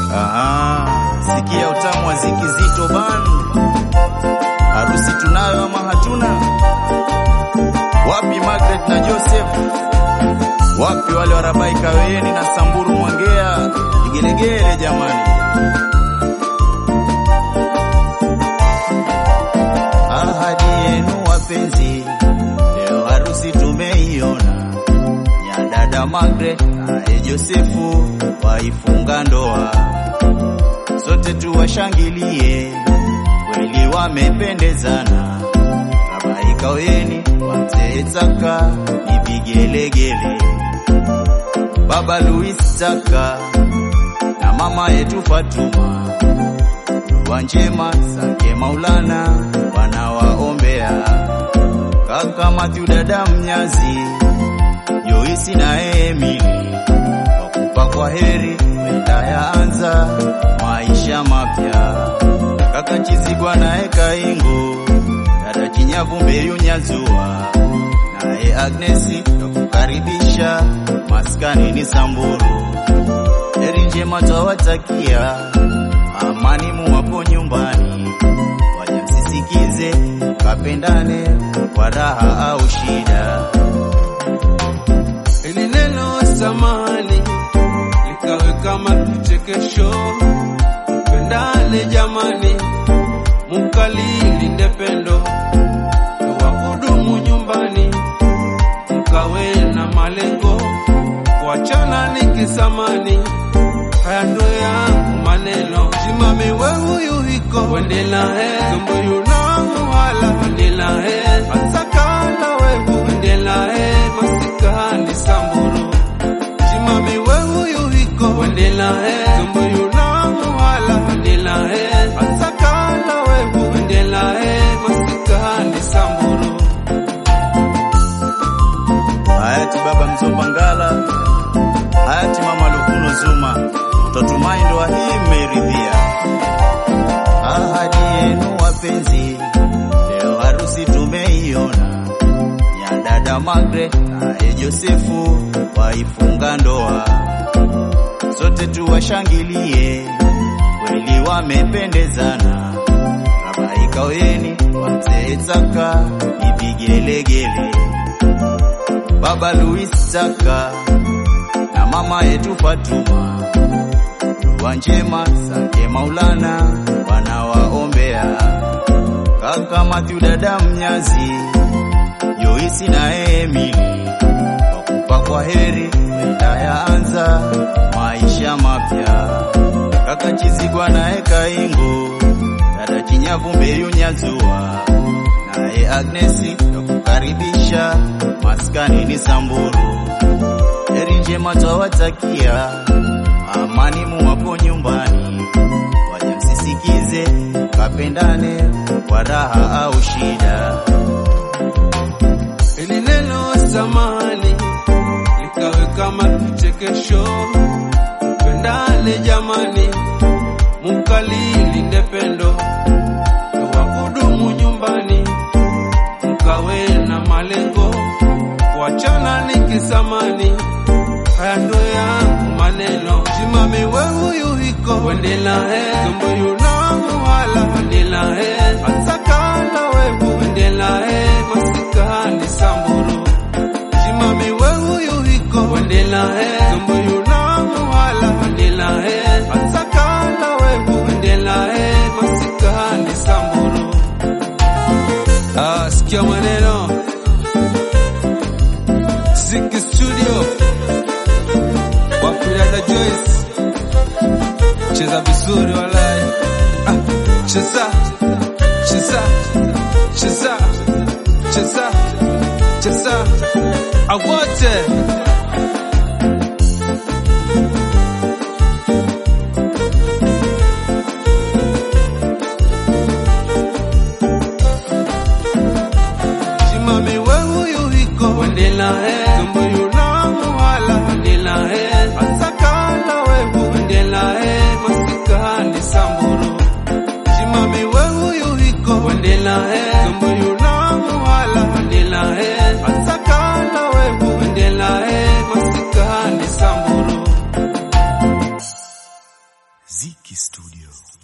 Aha, sikia utamu wa ziki zito ban. Harusi tunayo ama hatuna? Wapi Margaret na Joseph? Wapi wale warabai Kaweni na Samburu Mwangea? Igelegele jamani. Ahadi yenu wapenzi, leo harusi tumeiona ya dada Margaret naye Josefu waifunga ndoa, sote tuwashangilie, kweli wamependezana. Rabai Kaweni wamzee Tsaka ni vigelegele, baba Louis Tsaka na mama yetu Fatuma dua njema zake Maulana wanawaombea kaka Mathew, dada Mnyazi, Joisi na Emili wakupa kwa heri, wenda yaanza maisha mapya. Kaka Chizigwa naye Kaingo, dada Chinyavu Mbeyu Nyazua naye Agnesi yakukaribisha maskani ni Samburu. Heri njema twawatakia amani muwapo nyumbani, waje msisikize, kapendane kwa raha au shida. Ili neno samani likawe kama kichekesho, pendane jamani, mukalilinde pendo wa kudumu nyumbani, mkawe na malengo, kuachana ni kisamani. Haya ndo yangu maneno, simame we huyu hiko wendela he kumbuyu na muhala wendela he asakala wehu wendela he masikani samburu simame we huyu hiko wendela he kumbuyu na muhala wendela he asakala wehu wendela he masikani samburu Hayati baba Mzopangala, hayati mama Lukuno Zuma, twatumai ndoa hii mmeiridhia. Ahadi yenu wapenzi, leo harusi tumeiona ya dada Margaret naye Josefu waifunga ndoa, sote tuwashangilie, kweli wamependezana. Rabai Kaweni wamzee Tsaka ni vigelegele baba Louis Tsaka na mama yetu Fatuma, dua njema zake Maulana wanawaombea kaka Mathew, dada Mnyazi, Joisi na Emili wakupa kwa heri, wenda yaanza maisha mapya. Kaka Chizigwa naye Kaingo, dada Chinyavu Mbeyu Nyazua naye Agnesi yakukaribisha maskani ni Samburu. Heri njema twawatakia, amani muwapo nyumbani, waje msisikize, kapendane kwa raha au shida. Ili neno samani likawe kama kichekesho, pendane jamani, mukalilinde pendo wa kudumu nyumbani, mkawe na malengo, kuachana ni kisamani. Haya ndo yangu maneno, simame we huyu hiko wendela he kumbuyu na muhala wendela he asakala wehu wendela he masikani samburu simame we huyu hiko wendela he kumbuyu na muhala wendela he asakala wehu wendela he masikani samburu ah, sikia maneno Ziki Studio Wapilada Joyce cheza vizuri walai ah, cheza cheza cheza cheza cheza awote simame we huyu hiko wendela he kumbuyu na muhala wendela he asakala wehu wendela he masikani samburu simame we huyu hiko wendela he kumbuyu na muhala wendela he asakala wehu wendela he Ziki Studio.